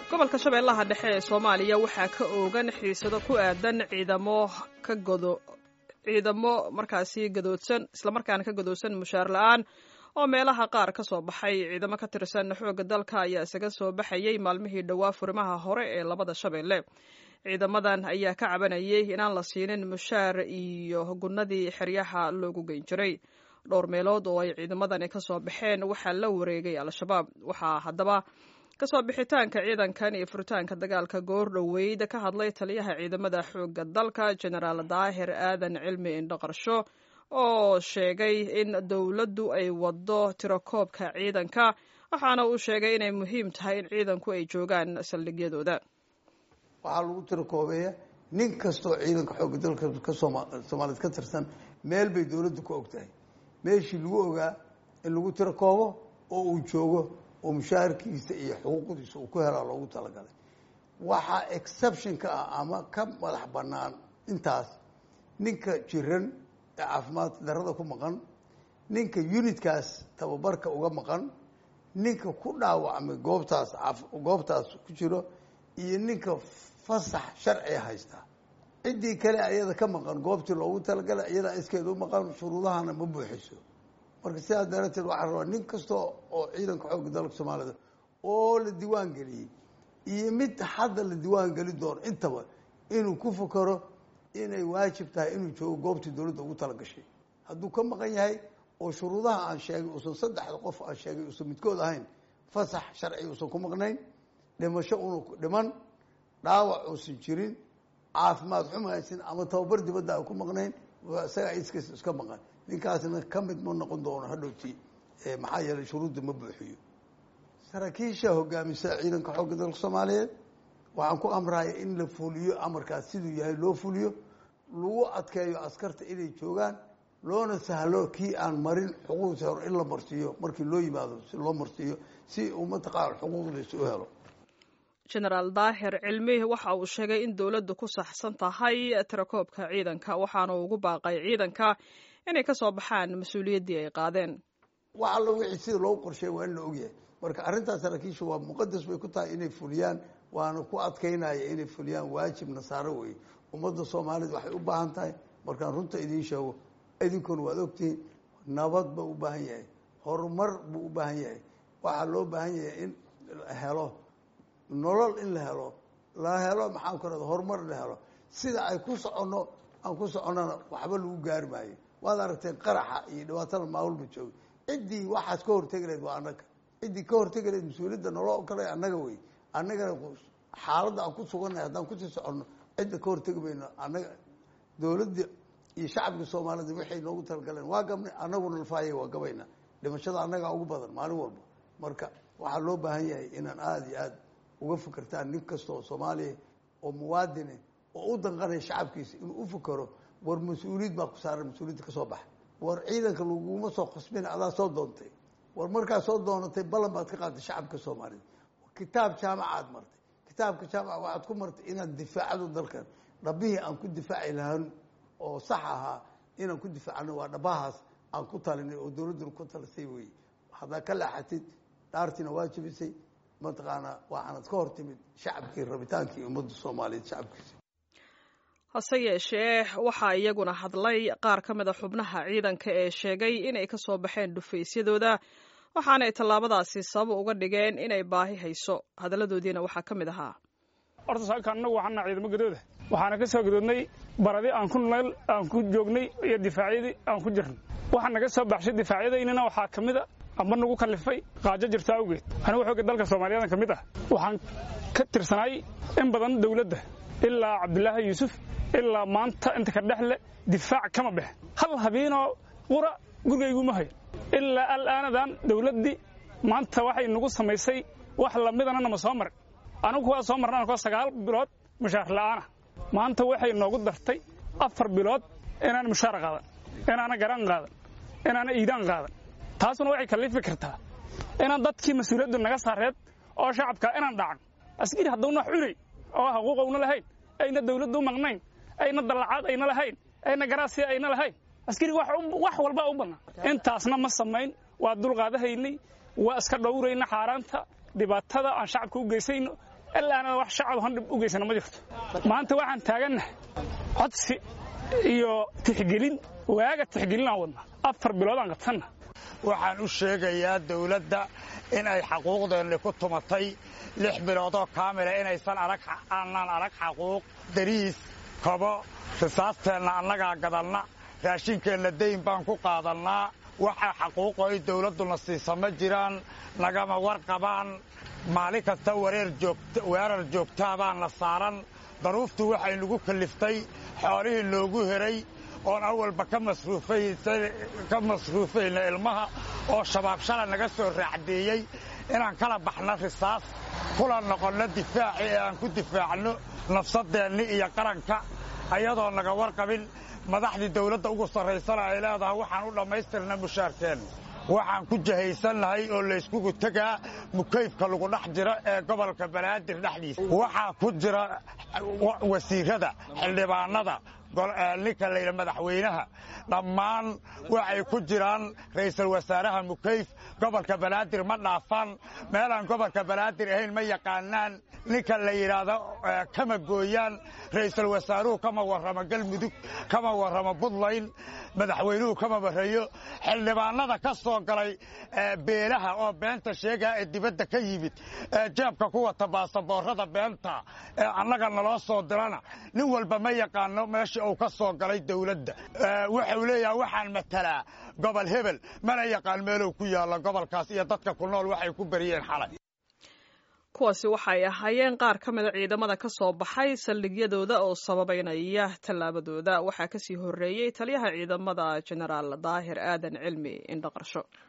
gobolka shabeellaha dhexe ee soomaaliya waxaa ka oogan xiisado ku aadan ciidamo ka godo ciidamo markaasi gadoodsan islamarkaana ka gadoodsan mushaar la-aan oo meelaha qaar ka soo baxay ciidamo ka tirsan xoogga dalka ayaa isaga soo baxayay maalmihii dhowaa furimaha hore ee labada shabeelle ciidamadan ayaa ka cabanayay inaan la siinin mushaar iyo gunnadii xeryaha loogu geyn jiray dhowr meelood oo ay ciidamadani ka soo baxeen waxaa la wareegay al-shabaab waxaa haddaba kasoo bixitaanka ciidankan iyo furitaanka dagaalka goor dhoweyd ka hadlay taliyaha ciidamada xoogga dalka genaraal daahir aadan cilmi indhaqarsho oo sheegay in dowladdu ay waddo tirakoobka ciidanka waxaana uu sheegay inay muhiim tahay in ciidanku ay joogaan saldhigyadooda waxaa lagu tirakoobeeya nin kastoo ciidanka xoogga dalka ka soomaaliyed ka tirsan meel bay dowladdu ku og tahay meeshii lagu ogaa in lagu tirakoobo oo uu joogo oo mushaharkiisa iyo xuquuqdiisa uu ku helaa loogu talagalay waxaa exception ka ah ama ka madax bannaan intaas ninka jiran ee caafimaad darada ku maqan ninka unitkaas tababarka uga maqan ninka ku dhaawacmay goobtaas goobtaas ku jiro iyo ninka fasax sharciga haysta ciddii kale ayada ka maqan goobtii loogu talagalay iyadaa iskeeda u maqan shuruudahana ma buuxiso marka sidaas darateed waxaa rabaa nin kasta oo ciidanka xoogga dalka soomaalida oo la diiwaan geliyey iyo mid hadda la diiwaan geli doono intaba inuu ku fakaro inay waajib tahay inuu joogo goobtii dowladda ugu talagashay hadduu ka maqan yahay oo shuruudaha aan sheegay uusan saddexda qof aan sheegay uusan midkood ahayn fasax sharci uusan ku maqnayn dhimasho unu dhiman dhaawac uusan jirin caafimaad xumhaysin ama tababar dibadda aan ku maqnayn isagaa iskiis iska maqan ninkaasna ka mid ma noqon doono hadhowti maxaa yeelay shuruudda ma buuxiyo saraakiisha hogaamisa ciidanka xoogga dalka soomaaliyeed waxaan ku amraya in la fuliyo amarkaas siduu yahay loo fuliyo lagu adkeeyo askarta inay joogaan loona sahlo kii aan marin xuquuqdiisa hore in la marsiiyo markii loo yimaado si loo marsiiyo si uu mataqaana xuquuqdiisa u helo genaraal daahir cilmi waxa uu sheegay in dowladdu ku saxsan tahay tirakoobka ciidanka waxaana ugu baaqay ciidanka inay ka soo baxaan mas-uuliyaddii ay qaadeen wax alla wixii sida loogu qorsheey waa in la ogyahay marka arrintaas saraakiisha waa muqadas bay ku tahay inay fuliyaan waana ku adkaynaya inay fuliyaan waajib nasaaro wey ummadda soomaaliyed waxay u baahan tahay markaan runta idiin sheego idinkuna waad ogtihiin nabad ba u baahan yahay horumar buu u baahan yahay waxaa loo baahan yahay in la helo nolol in la helo la helo maxaan ku rahda horumar la helo sida ay ku soconno aan ku soconnona waxba lagu gaari maayo waad aragteen qaraxa iyo dhibaatada maawalba jooga ciddii waxaas ka hortegi lahayd waa annaga ciddii ka hortegi lahayd mas-uuliyadda naloo kale annaga wey annagana xaaladda aan ku sugannahay haddaan kusii soconno cidda ka hortegi mayno annaga dowladda iyo shacabka soomaalida waxay noogu talagaleen waa gabnay annaguna lafaaya waa gabayna dhimashada annagaa ugu badan maalin walba marka waxaa loo baahan yahay inaan aada iyo aada uga fikirtaan nin kasta oo soomaaliya oo muwaadine oo u danqanaya shacabkiisa inuu u fikero war mas-uuliyad baa ku saaran mas-uuliyadda ka soo baxa war ciidanka laguma soo qasbina adaa soo doontay war markaa soo doonatay ballan baad ka qaatay shacabka soomaaliyed kitaab jaamacaad martay kitaabka jaamaca waxaad ku martay inaad difaacado dalkan dhabihii aan ku difaaci lahaan oo sax ahaa inaan ku difaacno waa dhabahaas aan ku talinay oo dowladduna ku talisay wey haddaa ka leexatid dhaartiina waa jebisay mataqaanaa waxaanad ka hor timid shacabkii rabitaankii ummadda soomaaliyeed shacabkiisa hase yeeshee waxaa iyaguna hadlay qaar ka mida xubnaha ciidanka ee sheegay inay ka soo baxeen dhufaysyadooda waxaanay tallaabadaasi sabab uga dhigeen inay baahi hayso hadalladoodiina waxaa ka mid ahaa horta saaka annagu waxaana ciidamo gadooda waxaana ka soo gadoodnay baradii aan ku neel aan ku joognay iyo difaacyadii aan ku jirnay waxaa naga soo baxshay difaacyadaynina waxaa ka mid a amba nagu kallifay qaajo jirta awgeed anigu xoogga dalka soomaaliyadan ka mid ah waxaan ka tirsanaay in badan dawladda ilaa cabdulaahi yuusuf ilaa maanta inta ka dhexle difaac kama bexe hal habiinoo qura gurigayguma hayo ilaa alaanadan dawladdii maanta waxay nagu samaysay wax lamidana nama soo marin anigu kuwaa soo marna anakoo sagaal bilood mushaar la'aana maanta waxay noogu dartay afar bilood inaan mushaar qaadan inaana garaan qaadan inaana iidaan qaadan taasuna waxay kallifi kartaa inaan dadkii mas-uuliyaddu naga saareed oo shacabka inaan dhacan askari haddawna wax cunay oo xuquuqowna lahayn ayna dawladdu u maqnayn ayna dallacaad ayna lahayn ayna garaasiya ayna lahayn askari wax walba u bannaan intaasna ma samayn waa dulqaadahaynay waa iska dhowrayna xaaraanta dhibaatada aan shacabka u geysayno ilaana wax shacab han dhib u geysana ma jirto maanta waxaan taagannahay codsi iyo tixgelin waaga tixgelin aan wadna afar bilood aan qabsanna waxaan u sheegayaa dawladda in ay xaquuqdeenni ku tumatay lix biloodoo kaamila inaysan arag aanaan arag xaquuq dariis kobo risaasteenna annagaa gadanna raashinkeenna dayn baan ku qaadannaa waxa xaquuqo ay dawladduna siisa ma jiraan nagama warqabaan maalin kasta weerar joogtaa baana saaran daruuftu waxay nagu kalliftay xoolihii noogu heray oon awalba ka masruufayna ilmaha oo shabaab shala naga soo raacdeeyey inaan kala baxno risaas kula noqonno difaaci ee aan ku difaacno nafsadeenni iyo qaranka ayadoo naga warqabin madaxdii dawladda ugu sarraysana ay leedahay waxaan u dhammaystirna mushaarkeenna waxaan ku jahaysannahay oo layskugu tegaa mukayfka lagu dhex jiro ee gobolka banaadir dhexdiisa waxaa ku jira wasiirada xildhibaanada ninka layidha madaxweynaha dhammaan waxay ku jiraan ra'iisul wasaaraha mukayf gobolka banaadir ma dhaafaan meelaan gobolka banaadir ahayn ma yaqaanaan ninka la yidhaahdo kama gooyaan ra'iisul wasaaruhu kama warramo galmudug kama warramo buntland madaxweynuhu kama warrayo xildhibaanada ka soo galay beelaha oo beenta sheegaa ee dibadda ka yimid ee jeebka ku wata baasaboorrada beenta ee annaga naloo soo dirana nin walba ma yaqaano meesha uu ka soo galay dawladda wuxuu leeyaha waxaan matalaa gobol hebel mana yaqaan meeluu ku yaalla gobolkaas iyo dadka ku nool waxay ku beriyeen xalay kuwaasi waxay ahaayeen qaar ka mida ciidamada ka soo baxay saldhigyadooda oo sababaynaya tallaabadooda waxaa kasii horreeyey taliyaha ciidamada jenaraal daahir aadan cilmi indhaqarsho